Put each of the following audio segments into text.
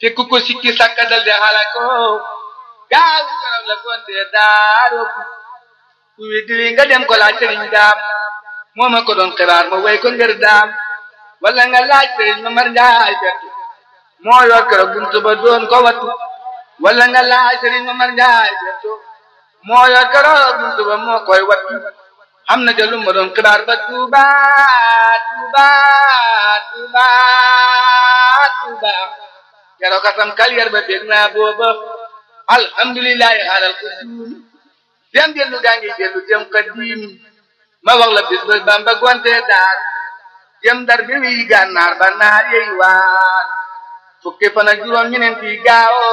te ku ko sikki sakka dal de halako gaaw keroog la gonte daaro ku weddi wi nga dem ko laaj sëriñ daam moo ma ko doon xibaar ma way ko ngir daam wala nga laaj sëriñ ma mar njaay bettu moo yor keroog buntu ba doon ko wattu wala nga laaj sëriñ ma mar njaay bettu moo yor keroog buntu ba moo koy wattu xam na ca lu ma doon xibaar ba tuuba tuuba tuuba tuuba keroog kasam kaliyar ba bég naa booba alhamdulillahi alal kusuuni dem dellu gaa ngi dellu dem kadim ma wax la bis ba bamba gonte daar dem dar bi wi gànnaar ba naar yey waar fukki fan ak juróom ñeneen fii gaawo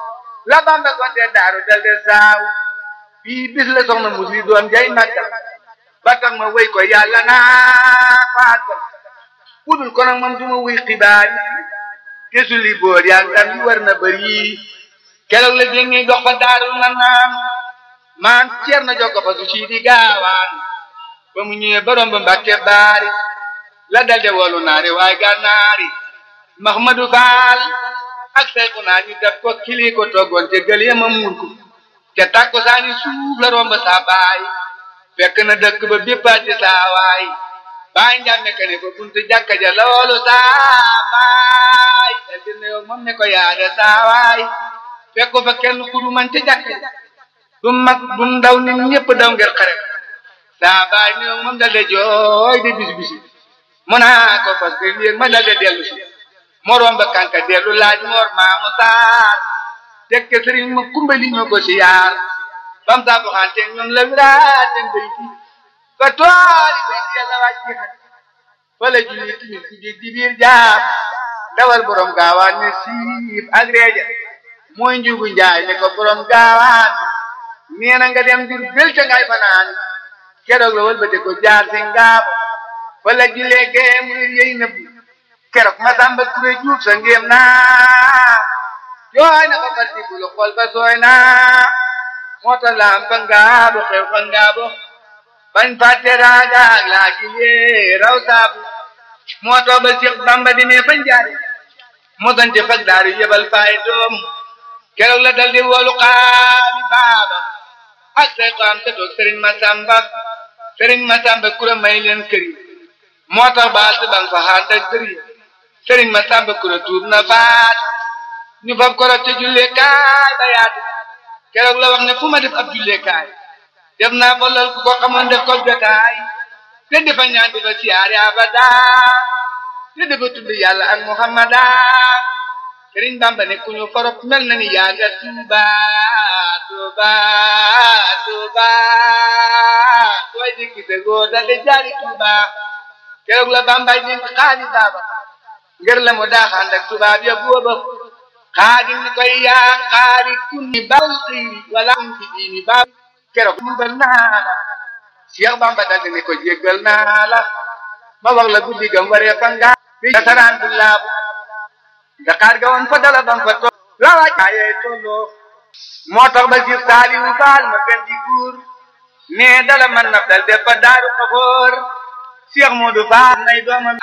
la bamba gonte daaru dal de saaw bii bis la soxna musli doom jay màggal ba tax ma wéy ko yàlla naa faatal budul ko nag moom du ma wuy xibaar yi te su li boor yaa ndam yi war na bëri keroog la jéngi dox ba daarul na naan maan ceer na jokko fa su sii di gaawaan ba mu ñëwee borom ba mbàkke baari la dalde wolu naari waaye gànnaari Mahmadou Fall ak sayku naa ñu def ko kili ko toggoon te gël yema muur ko te tàkko saani suuf la romb saa baay fekk na dëkk ba béppaati saa waay baay njàmme ka ne fa buntu jàkka ja loolu saa baay te dina yow moom ne ko yaade saa waay fekk ko fa kenn kudu man ca jàkka ja du mag du ndaw nit ñëpp daw ngir xare saa baay ni yow moom dal de jooy de bis bisi mu naa ko fas de yéeg ma dal de dellu si moroom ba kanka dellu laaj moor maamu saar tekke sëriñ ma kumbali ñoo ko si yaar bam saa bu xante ñoom la wiraat den bay fi ba tooli bay yàlla wàcc ci xat fa la julli timis ci géej di biir jaar dawal borom gaawaan ne siif ak reeja mooy njugu njaay ne ko borom gaawaan nee na nga dem jur bel ca ngay fanaan keroog la wal ba de ko jaar si ngaabo fa la jullee gee muy yey nëbbu keroog ma samba ture juuf sa ngéem naa jooy na ba fal dibulu xool ba sooy naa moo tax laam fa ngaabo xew fa ngaabo bañ fàtte raaga ak laa gilee raw saabu moo tax ba Seex Bamba demee fa njaari moo sante fag daaru yebal faay doom keroog la dal di woolu xaami baaba ak say xaam te toog sëriñ Masamba sëriñ Masamba kura may leen këri moo tax baal si bang fa xaar ak këri sëriñ Masamba kura tuub na faat ñu fab korot te jullee kaay ba yaatu keroog la wax ne fu ma def ab jullee kaay def naa fa lal ku ko xamoon def ko jotaay te defa ñaan defa siyaare abada te defa tudd yàlla ak muhammada sëriñ Bamba ne ku ñu forop mel na ni yaaga tuuba tuuba tuuba sooy dikki te góor da de jaari tuuba keroog la Bambay dénk xaali baaba ngir la mu daaxaan ak tubaab ya booba xaadim ni koy yaa xaari kunni bal xiiri wala fi diini baab keroog jubal naa la Cheikh Bamba daldi ne ko jéggal naa la ma wax la guddi gam waree fa ngaa bi nasaraan bu laabu Dakar ga woon fa dala bam fa toog la waaj ayee tolloo moo tax ba Cheikh Saliou Fall ma gën di guur nee dala man naf dal def fa daaru xafoor Cheikh Modou Fall nay doomam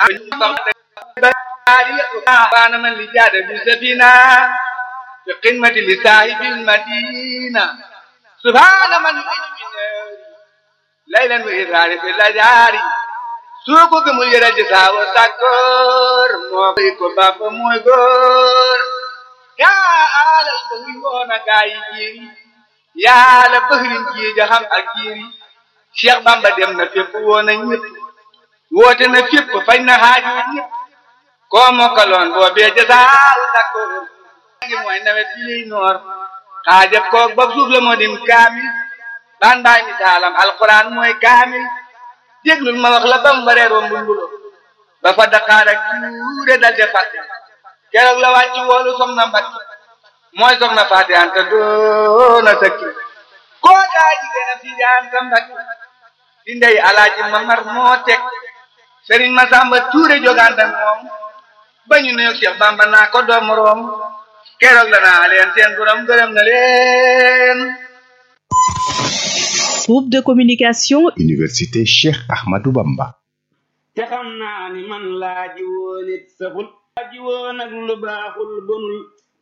baana man li jaada bi safina fi qimati li saahibil madina subhaana man laylan wa israari fi lajaari soo ko gëmul yëral ci saawo sàkkoor moo koy ko bàppa mooy góor yaa alal ba wi woona gaa yi jiiri yaa la bëxrin jii jaxam ak jiiri Cheikh Bamba dem na fépp woona ñëpp woote na fépp fañ na xaaju ñëpp koo mokkaloon boo bee jasaaw sàkkoor ngi mooy nawet bi liy noor xaajab koog bopp suuf la moo dim kaamil baan baay misaalam alquran mooy kaamil déglul ma wax la bam waree rombu mbulo ba fa daqaar ak tuure dal de fàtte keroog la wàcc woolu soxna mbatti mooy soxna fàtte anta doona sëkki koo daa jigéen a fii anta mbatti di ndey alaaji mamar moo teg sëriñ masamba tuure joganda moom ba ñu nuyu Cheikh Bamba naa ko doom room keroog la naa leen seen borom gërëm na leen Groupe de communication Université Cheikh Ahmadou Bamba. te xam naa ni man laa ji woon it saxul laa ji woon ak lu baaxul bonul